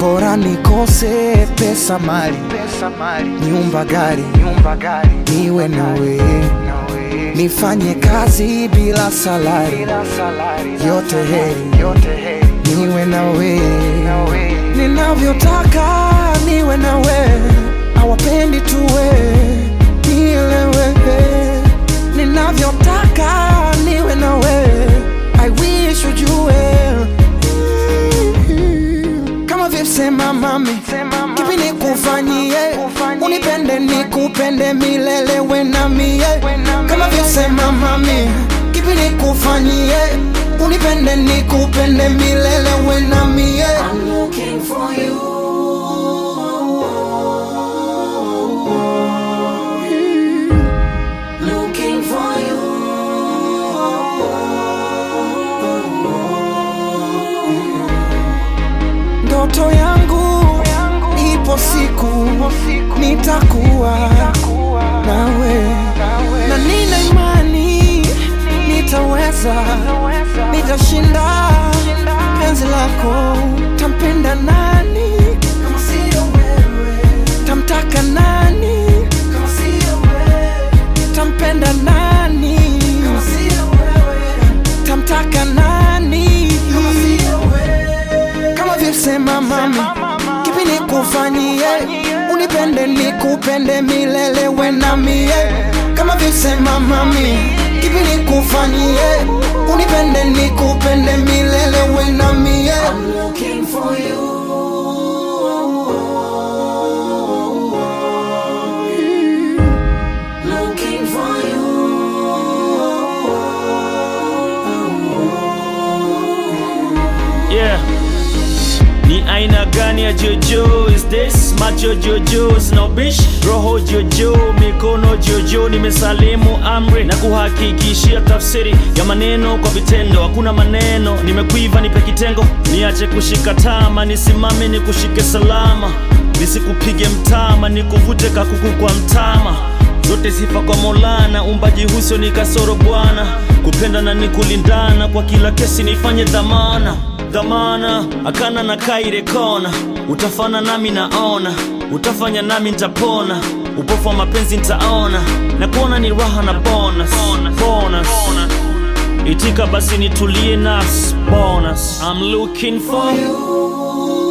bora nikose pesa mali, pesa mali nyumba gari, nyumba gari niwe nawe, nawe nifanye kazi bila salari, bila salari yote heri, yote heri niwe nawe, nawe ninavyotaka niwe nawe, awapendi tuwe nielewe, ninavyotaka niwe nawe, I wish ujue kama vyosema mami, Sema mami, kipi nikufanyie, nikufanyie, unipende nikupende milele we na mie, we na kama mie. vyosema mami, kipi nikufanyie, unipende nikupende milele we na mie. I'm looking for you. Looking for you. Ndoto yangu ipo siku nitakuwa nawe, na nina imani nitaweza, nitashinda penzi lako. Tampenda nani kama sio wewe? Tamtaka nani kama sio wewe? Tampenda nani kama sio wewe? Tamtaka nani kama sio wewe? Kama vyosema mami, kipi nikufanyie, unipende nikupende milele we na mie. Kama vyosema mami, kipi nikufanyie, unipende nikupende milele we na mie. I'm looking for you. Looking for Yeah. Ni aina gani ya jojo is this? Macho jojo sina ubishi, roho jojo, mikono jojo. Nimesalimu amri na kuhakikishia tafsiri ya maneno kwa vitendo. Hakuna maneno, nimekuiva, nipe kitengo, niache kushika tama, nisimame nikushike salama, nisikupige mtama, nikuvute kakuku kwa mtama zote sifa kwa Maulana, umbaji huso ni kasoro Bwana, kupenda na ni kulindana, kwa kila kesi nifanye dhamana dhamana, akana na kaire kona, utafana nami naona, utafanya nami nitapona, upofu wa mapenzi nitaona, na kuona ni raha na bonus, bonus. Itika basi nitulie nafsi bonus. I'm looking for you.